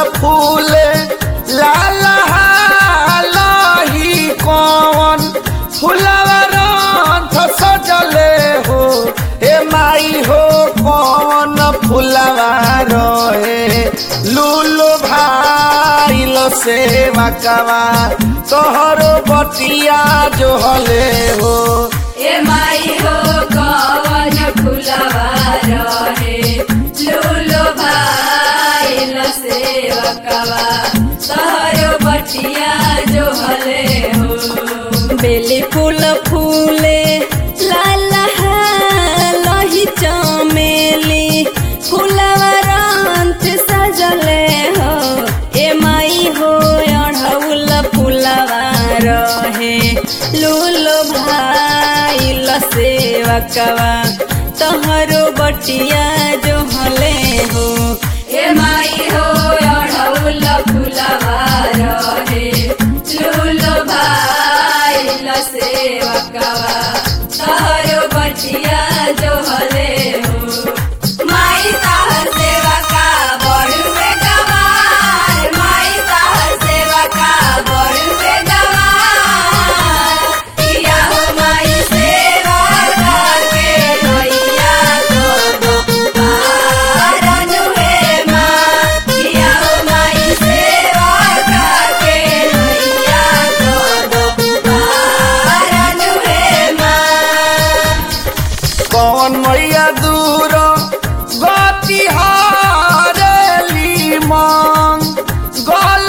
फूले लाल हालही कौन फुलवा रंथ सजले हो हे माई हो कौन फुलवा रहे लूलो भाईल सेवा कवा तोहरो बटिया जो हले हो ए माई हो कवन फुलवा रहे लूलो भाईल सेवकवा तहरो बटिया जो हले हो बेली फूल फूले लाल लही चमेली फुलवा रंथ सजले हो ए माई हो अढ़ौल फुलवा रहे लूलो भाईल सेवकवा तोहरो बटिया जो हले हो ए माई हो अढ़ौल फुलवा रहे लूलो भाईल सेवकवा तोहरो बटिया जो हले हो माई ताहर सेवका बड़ुए गवार माई ताहर सेवका बड़ुए गवार किया हो माई सेवा करके नैया को पार अनुहे माँ किया हो माई सेवा करके नैया को पार अनुहे माँ कौन मैया दूर गति हारेली मांग गल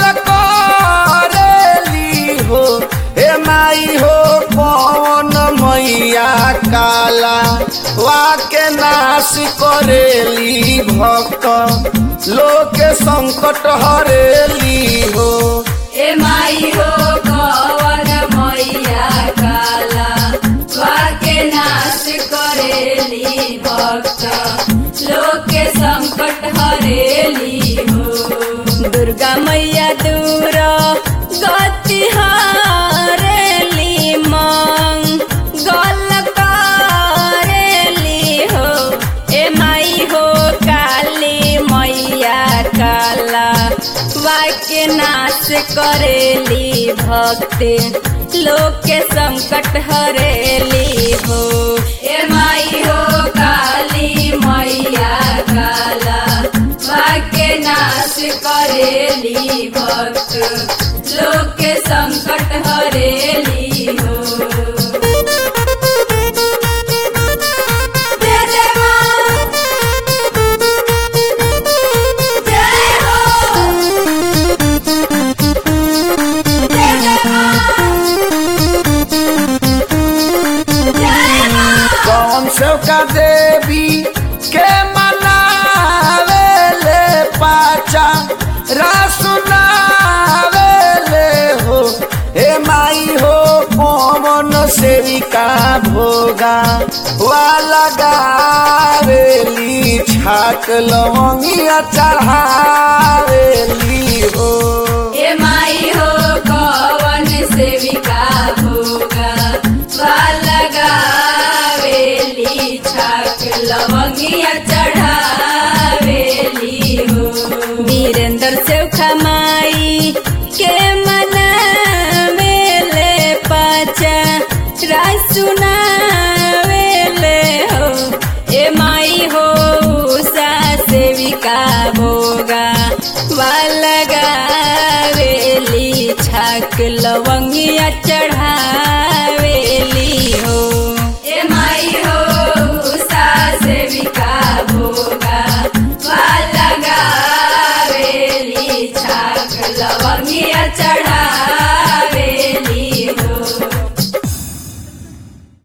करेली हो हे माई हो कौन मैया काला वाके नाश करेली भक्त लोक संकट हरेली हो ए माई हो कवन मैया काला वाके नाश करेली भक्त लोक के संकट हरेली हो दुर्गा मैया दूर गति हरेली मांग गल करेली हो ए माई हो काली मैया काला वाक्य नाश करेली भक्ति लोक के संकट हरेली हो ए माई हो काली मैया काला वाक्य नाश करेली भक्त लोक के संकट हरेली हो जय जय माँ जय हो जय जय माँ जय माँ कौन सेवका देवी के मनावे ले पाचा रासुनावे ले हो हे माई हो कौन सेविका भोगा वाला गावेली छाक लवंगिया चढ़ावेली हो ए माई हो कवन सेविका भोगा लगावेली छाक लवंगिया चढ़ावेली हो वीरेंद्र सेवखा माई के मनावेले पाचा रासुनावेले हो ए माई हो उषा सेविका भोगा वालगावेली छाक लवंगिया चढ़ा